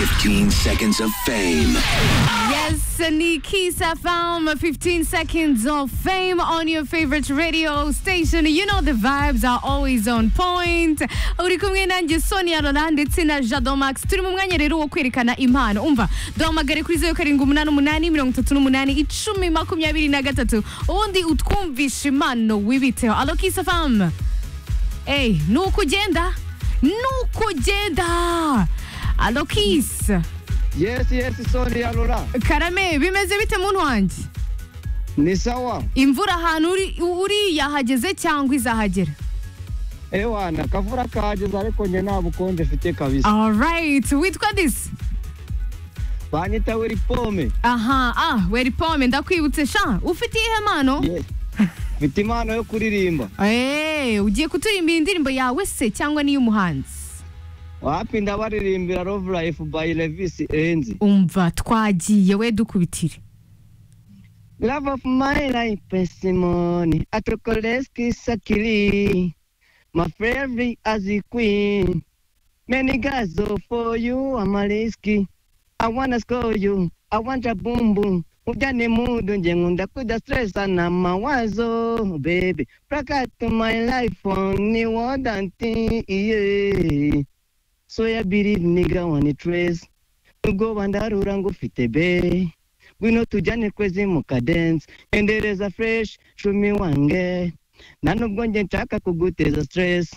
15 seconds of fame. Yes, Nikisa Farm, 15 seconds of fame on your favorite radio station. You know the vibes are always on point. Uri kumwe nanjye Sonia Roland ndetse na Jado Max. Turi mu mwanya rero wo kwerekana impano. Umva, duhamagare kuri 0788 38 10 makumyabiri na gatatu. Ubundi utwumvisha impano wibiteho. Alo Kisa Farm. Hey, nuko ugenda? Nuko ugenda? Alo Kisa. Yes, yes, Sonia Lola. karame bimeze bite muntu wanjye Ni sawa. imvura ahantu uri- uri yahageze cyangwa izahagera Ewana, akavura kahageze ariko njye nta bukonje mfite kabisa. alright witwa disi Banyita wiri pome. aha ah weri pome ndakwibutse sha ufite iyihe mpano Yes. Mfite impano yo kuririmba. eee ugiye kuturimbira indirimbo yawe se cyangwa n'iy'umuhanzi Wapi ndabaririmbira Love Life by Levis Enzi. umva twagiye we dukubitire Love of my life, Simone. Atrokoleski Sakiri. My favorite as a queen. Many guys go for you, I'm a risky. I wanna score you, I want a boom boom. Ujane mudu nje ngunda kuja stress na mawazo baby. Plug to my life only one thing, yeah. So ya believe nigga one trace. Ubwo bandarura ngo ufite be. Gwino tujyane kwezi mu cadence. Endereza fresh, shumi wange. Na nubwo nje nshaka kuguteza stress.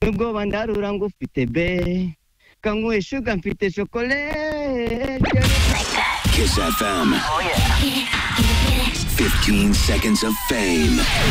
Nubwo bandarura ngo ufite be. Kanyweye shuga mfite chocolate. Kiss FM. 15 seconds of fame.